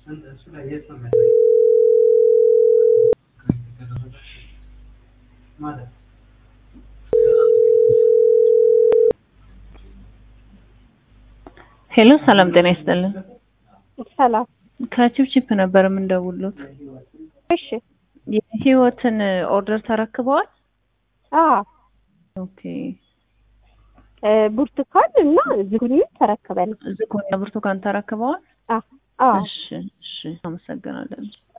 ሄሎ ሰላም ጤና ይስጥልን። ሰላም። ከቺፕቺፕ ነበር የምንደውሉት። እሺ። የህይወትን ኦርደር ተረክበዋል? አዎ። ኦኬ። ብርቱካን እና ዝኩኒ ተረክበን። ዝኩኒ ብርቱካን ተረክበዋል? አዎ። እሺ፣ እሺ። አመሰግናለን።